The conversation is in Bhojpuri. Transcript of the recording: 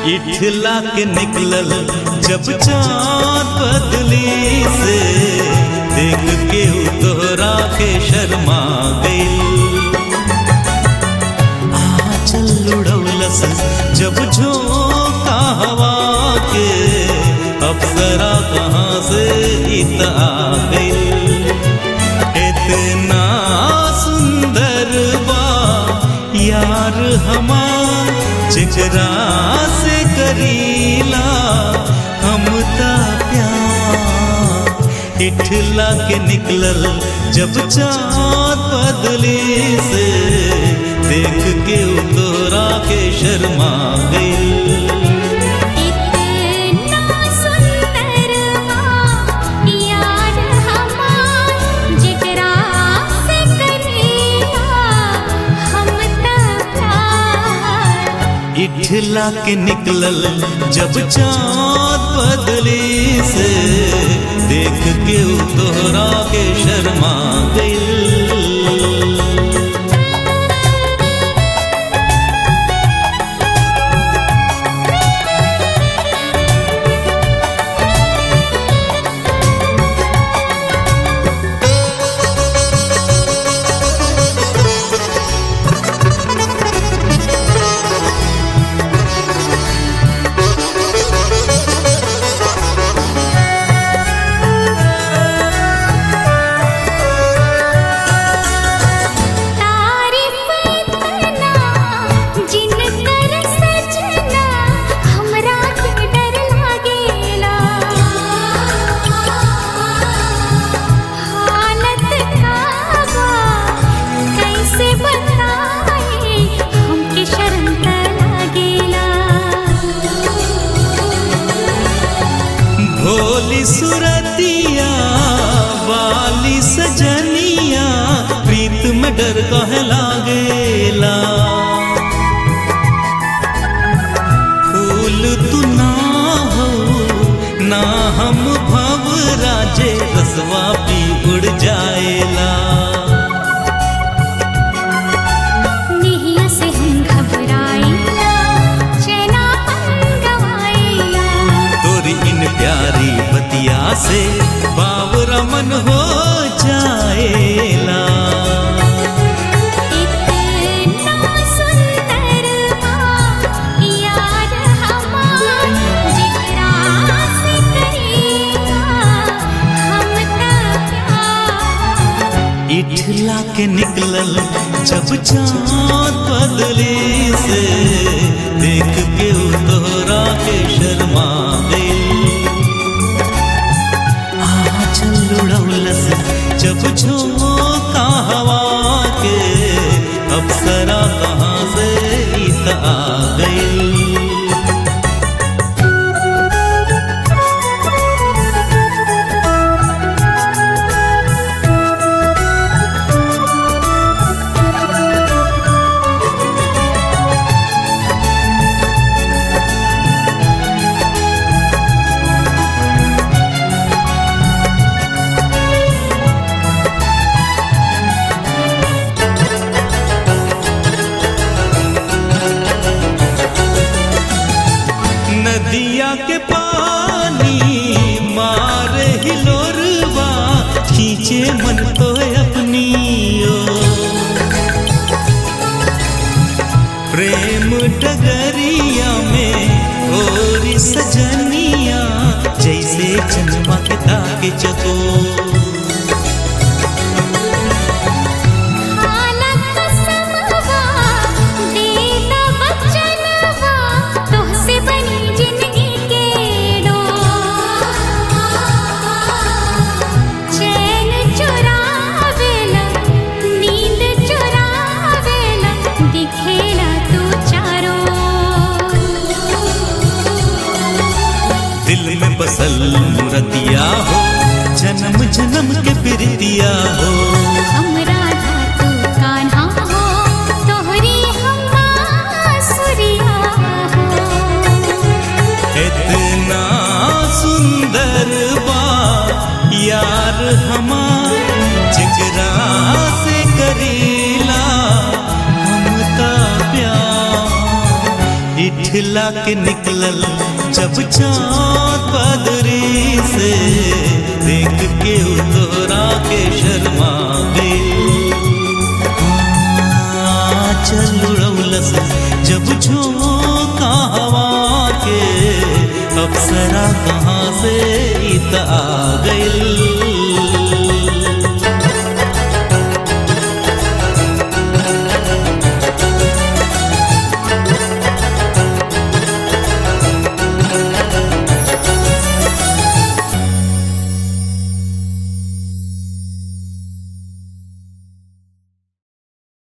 इठला के निकलल जब चाँद बदली से देख के उ तोहरा के शर्मा गइल आचल उड़ौलस जब झोंका हवा के अप्सरा कहाँ से इत आ गइल इतना सुंदर बा यार हमार जेकरा से करीला हम ता प्यार इठला के निकलल जब चाँद बदली से देख के उ तोरा के शर्मा गइल इतना सुंदर बा यार हमार जेकरा से करीला हम त प्यार इठला के निकलल जब चाँद बदली से देख के उ तोहरा के शर्मा गइल तारीफ इतना जिन कर सजना हमरा के डर लागेला हालत काबा कैसे बताए हमके शर्म त लागेला भोली सुरतिया वाली सजनिया प्रीत में डर कह लागेला फूल तू ना हो ना हम भव राजे रसवा पी उड़ जाएला निहिया से हम घबराइला चेना हम गवाइला तोरी इन प्यारी बतिया से बावरा मन हो जाएला इतना सुंदर बा यार हमार जेकरा से करीला हम त प्यार इठला के निकलल जब चाँद बदली से देख के उ तोहरा के शर्मा गइल आँचल उड़ौलस जब झोंका हवा के अप्सरा कहाँ से इत आ गइल नदिया के पानी मार हिलोरवा खींचे मन को अपनी ओर। प्रेम डगरिया में और सजनिया जैसे चंद्रमा के ताके चको हालत समवा देता बचनवा तोहसे बनी जिंदगी के डोर चैन चुरावेला नींद चुरावेला दिखेला तू चारों दिल में बसल मुरतिया हो जन्म जन्म के प्रीतिया हो हमरा तू कान्हा हो तोहरी हम सुरिया हो इतना सुंदर बा यार हमार जिगरा से करीला हम ता प्यार इठ दिखला के निकलल जब चाँद बदरी से देख के उ तोरा के शर्मा गई चल उड़ौलस जब झोंका हवा के अप्सरा कहाँ से इत आ गई